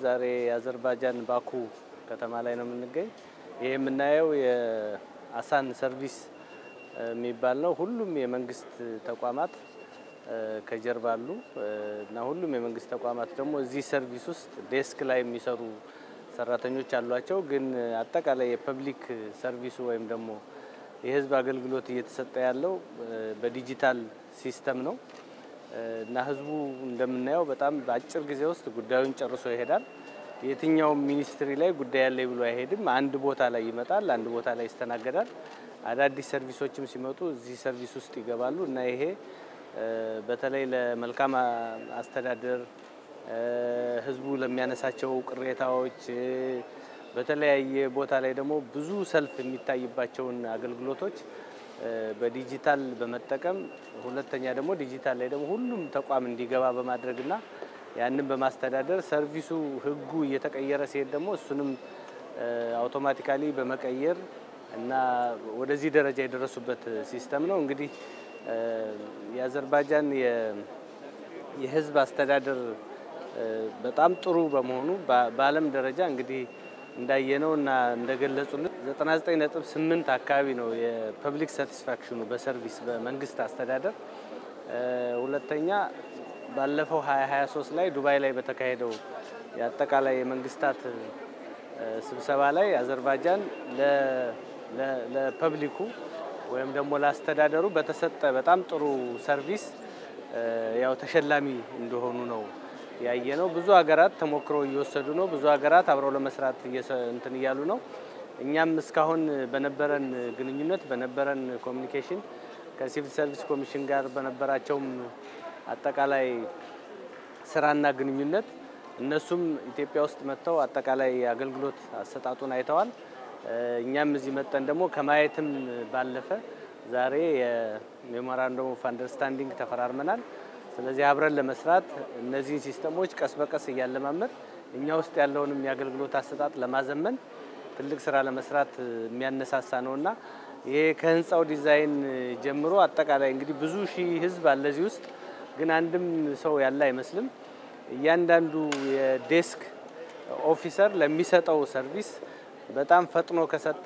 ዛሬ የአዘርባጃን ባኩ ከተማ ላይ ነው የምንገኝ። ይህ የምናየው የአሳን ሰርቪስ የሚባል ነው። ሁሉም የመንግስት ተቋማት ከጀርባ አሉ እና ሁሉም የመንግስት ተቋማት ደግሞ እዚህ ሰርቪስ ውስጥ ዴስክ ላይ የሚሰሩ ሰራተኞች አሏቸው። ግን አጠቃላይ የፐብሊክ ሰርቪሱ ወይም ደግሞ የህዝብ አገልግሎት እየተሰጠ ያለው በዲጂታል ሲስተም ነው እና ህዝቡ እንደምናየው በጣም በአጭር ጊዜ ውስጥ ጉዳዩን ጨርሶ ይሄዳል። የትኛውም ሚኒስትሪ ላይ ጉዳይ ያለ ብሎ አይሄድም። አንድ ቦታ ላይ ይመጣል፣ አንድ ቦታ ላይ ይስተናገዳል። አዳዲስ ሰርቪሶችም ሲመጡ እዚህ ሰርቪስ ውስጥ ይገባሉ እና ይሄ በተለይ ለመልካም አስተዳደር ህዝቡ ለሚያነሳቸው ቅሬታዎች በተለያየ ቦታ ላይ ደግሞ ብዙ ሰልፍ የሚታይባቸውን አገልግሎቶች በዲጂታል በመጠቀም ሁለተኛ ደግሞ ዲጂታል ላይ ደግሞ ሁሉም ተቋም እንዲገባ በማድረግና ያንን በማስተዳደር ሰርቪሱ ህጉ እየተቀየረ ሲሄድ ደግሞ እሱንም አውቶማቲካሊ በመቀየር እና ወደዚህ ደረጃ የደረሱበት ሲስተም ነው። እንግዲህ የአዘርባጃን የህዝብ አስተዳደር በጣም ጥሩ በመሆኑ በዓለም ደረጃ እንግዲህ እንዳየነው እና እንደገለጹልን 99.8 አካባቢ ነው የፐብሊክ ሳቲስፋክሽኑ በሰርቪስ በመንግስት አስተዳደር። ሁለተኛ ባለፈው 2023 ላይ ዱባይ ላይ በተካሄደው የአጠቃላይ የመንግስታት ስብሰባ ላይ አዘርባጃን ለፐብሊኩ ወይም ደግሞ ለአስተዳደሩ በተሰጠ በጣም ጥሩ ሰርቪስ ያው ተሸላሚ እንደሆኑ ነው ያየ ነው። ብዙ ሀገራት ተሞክሮ እየወሰዱ ነው። ብዙ ሀገራት አብረው ለመስራት እንትን እያሉ ነው። እኛም እስካሁን በነበረን ግንኙነት በነበረን ኮሚኒኬሽን ከሲቪል ሰርቪስ ኮሚሽን ጋር በነበራቸውም አጠቃላይ ስራና ግንኙነት እነሱም ኢትዮጵያ ውስጥ መጥተው አጠቃላይ አገልግሎት አሰጣጡን አይተዋል። እኛም እዚህ መጠን ደግሞ ከማየትም ባለፈ ዛሬ የሜሞራንደም ኦፍ አንደርስታንዲንግ ተፈራርመናል። ስለዚህ አብረን ለመስራት እነዚህን ሲስተሞች ቀስ በቀስ እያለማመድ እኛ ውስጥ ያለውንም የአገልግሎት አሰጣጥ ለማዘመን ትልቅ ስራ ለመስራት የሚያነሳሳ ነውና ይሄ ከህንፃው ዲዛይን ጀምሮ አጠቃላይ እንግዲህ ብዙ ሺህ ህዝብ አለ እዚህ ውስጥ ግን አንድም ሰው ያለ አይመስልም። እያንዳንዱ የዴስክ ኦፊሰር ለሚሰጠው ሰርቪስ በጣም ፈጥኖ ከሰጠ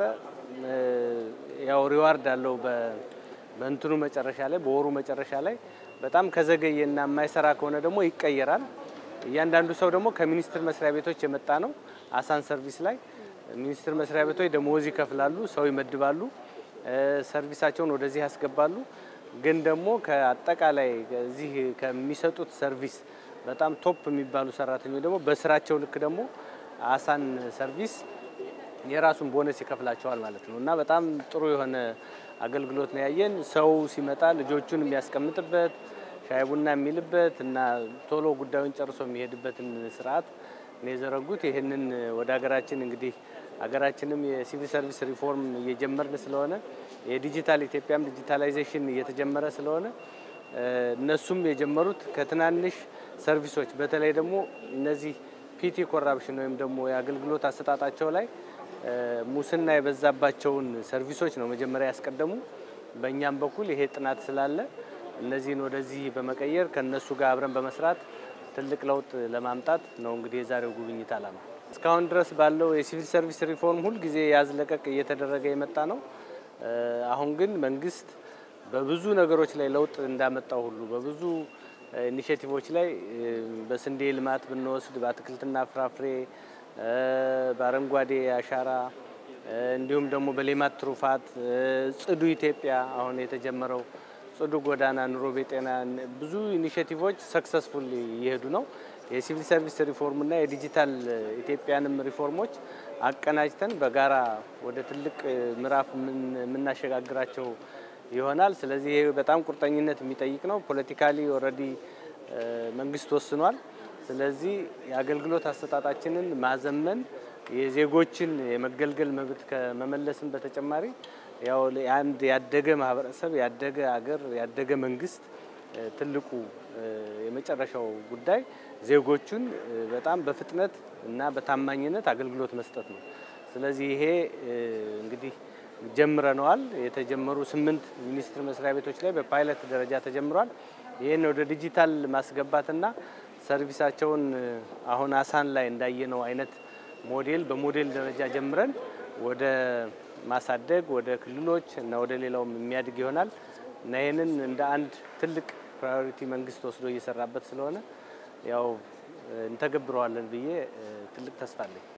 ያው ሪዋርድ አለው በእንትኑ መጨረሻ ላይ በወሩ መጨረሻ ላይ በጣም ከዘገየና የማይሰራ ከሆነ ደግሞ ይቀየራል። እያንዳንዱ ሰው ደግሞ ከሚኒስቴር መስሪያ ቤቶች የመጣ ነው። አሳን ሰርቪስ ላይ ሚኒስቴር መስሪያ ቤቶች ደሞዝ ይከፍላሉ፣ ሰው ይመድባሉ፣ ሰርቪሳቸውን ወደዚህ ያስገባሉ። ግን ደግሞ ከአጠቃላይ እዚህ ከሚሰጡት ሰርቪስ በጣም ቶፕ የሚባሉ ሰራተኞች ደግሞ በስራቸው ልክ ደግሞ አሳን ሰርቪስ የራሱን ቦነስ ይከፍላቸዋል ማለት ነው እና በጣም ጥሩ የሆነ አገልግሎት ነው ያየን። ሰው ሲመጣ ልጆቹን የሚያስቀምጥበት ሻይ ቡና የሚልበት እና ቶሎ ጉዳዩን ጨርሶ የሚሄድበትን ስርዓት ነው የዘረጉት። ይህንን ወደ ሀገራችን እንግዲህ ሀገራችንም የሲቪል ሰርቪስ ሪፎርም እየጀመርን ስለሆነ የዲጂታል ኢትዮጵያም ዲጂታላይዜሽን እየተጀመረ ስለሆነ እነሱም የጀመሩት ከትናንሽ ሰርቪሶች በተለይ ደግሞ እነዚህ ፒቲ ኮራፕሽን ወይም ደግሞ የአገልግሎት አሰጣጣቸው ላይ ሙስና የበዛባቸውን ሰርቪሶች ነው መጀመሪያ ያስቀደሙ። በእኛም በኩል ይሄ ጥናት ስላለ እነዚህን ወደዚህ በመቀየር ከነሱ ጋር አብረን በመስራት ትልቅ ለውጥ ለማምጣት ነው እንግዲህ የዛሬው ጉብኝት ዓላማ። እስካሁን ድረስ ባለው የሲቪል ሰርቪስ ሪፎርም ሁልጊዜ ያዝለቀቅ እየተደረገ የመጣ ነው። አሁን ግን መንግስት በብዙ ነገሮች ላይ ለውጥ እንዳመጣው ሁሉ በብዙ ኢኒሼቲቮች ላይ በስንዴ ልማት ብንወስድ በአትክልትና ፍራፍሬ በአረንጓዴ አሻራ እንዲሁም ደግሞ በሌማት ትሩፋት ጽዱ ኢትዮጵያ አሁን የተጀመረው ጽዱ ጎዳና፣ ኑሮ ቤጤና ብዙ ኢኒሼቲቮች ሰክሰስፉል እየሄዱ ነው። የሲቪል ሰርቪስ ሪፎርምና የዲጂታል ኢትዮጵያንም ሪፎርሞች አቀናጅተን በጋራ ወደ ትልቅ ምዕራፍ የምናሸጋግራቸው ይሆናል። ስለዚህ ይሄ በጣም ቁርጠኝነት የሚጠይቅ ነው። ፖለቲካሊ ኦልሬዲ መንግስት ወስኗል። ስለዚህ የአገልግሎት አሰጣጣችንን ማዘመን የዜጎችን የመገልገል መብት ከመመለስም በተጨማሪ ያው አንድ ያደገ ማህበረሰብ፣ ያደገ አገር፣ ያደገ መንግስት ትልቁ የመጨረሻው ጉዳይ ዜጎቹን በጣም በፍጥነት እና በታማኝነት አገልግሎት መስጠት ነው። ስለዚህ ይሄ እንግዲህ ጀምረነዋል። የተጀመሩ ስምንት ሚኒስቴር መስሪያ ቤቶች ላይ በፓይለት ደረጃ ተጀምሯል። ይህን ወደ ዲጂታል ማስገባትና ሰርቪሳቸውን አሁን አሳን ላይ እንዳየነው አይነት ሞዴል በሞዴል ደረጃ ጀምረን ወደ ማሳደግ ወደ ክልሎች እና ወደ ሌላውም የሚያድግ ይሆናል እና ይህንን እንደ አንድ ትልቅ ፕራዮሪቲ መንግስት ወስዶ እየሰራበት ስለሆነ ያው እንተገብረዋለን ብዬ ትልቅ ተስፋ አለኝ።